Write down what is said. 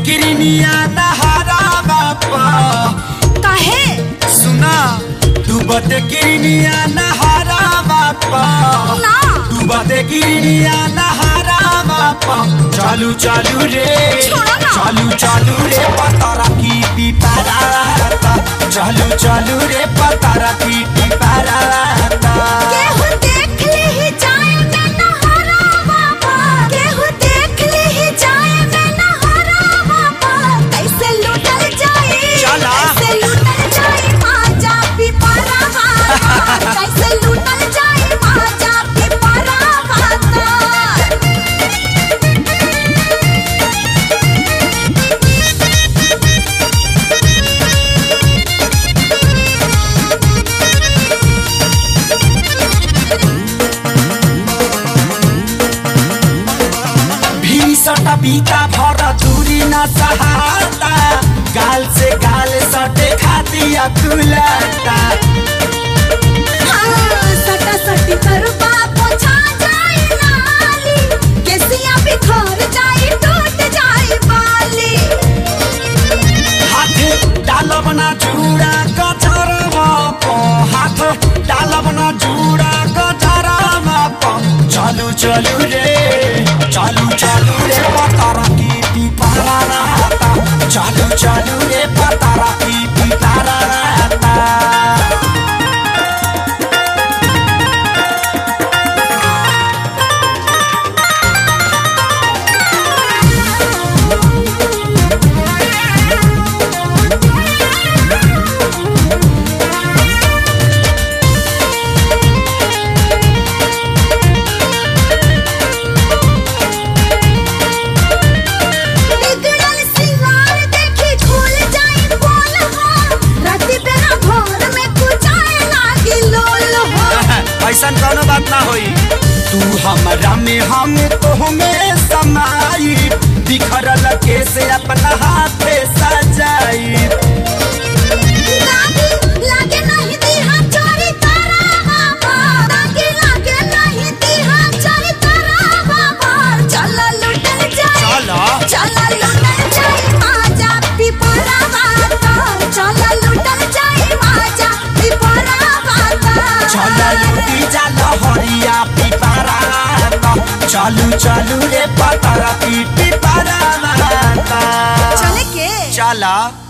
गिरनिया नहारा बापा काहे सुना डूबत गिरनिया नहारा बापा ना डूबत गिरनिया नहारा बापा चालू चालू रे छोड़ो ना। चालू चालू रे पतारा की पिपारा चालू चालू रे पतारा की पिपारा केहू देख ले ही जाए मैं नहारा बाबा केहू देख ले ही जाए मैं नहारा बाबा कैसे लूटल जाए चला। कैसे लूटल जाए माजा पिपरा बाबा कैसे लूटल जाए माजा पिपरा बाबा भीषण बीता भर दूरी न सहाता गाल से गाल सटे खाती अकुलता हाँ, सटा सटी करबा पोछा जाए नाली केसिया बिखर जाए टूट जाए बाली हाथ डालब न जुड़ा गजरवा प हाथ डालब न जुड़ा गजरवा प चालू चालू रे चालू चालू रे पतारा की पिपारा रहता चालू चालू रे पतारा की पिपारा रहता बिगड़ल सिंगार देखी खुल जाए बोल हो राति बेरा भोर में कुचाए लागी लोल हो ऐसा कोनो बात ना होई तू हमरा में हम तोहमे समाई बिखरल के से अपना हाथे सजाई लागी लागे नहीं दिहा चोरी तारा बाबा लागे लागे नहीं दिहा चोरी तारा बाबा चल लुटल जाए चला चला लुटल जाए माजा पिपरा बाता चला लुटल जाए माजा पिपरा बाता चल लूटी जा लहरिया पिपारा चालू चालू रे पतारा पीटी पारा चले के चला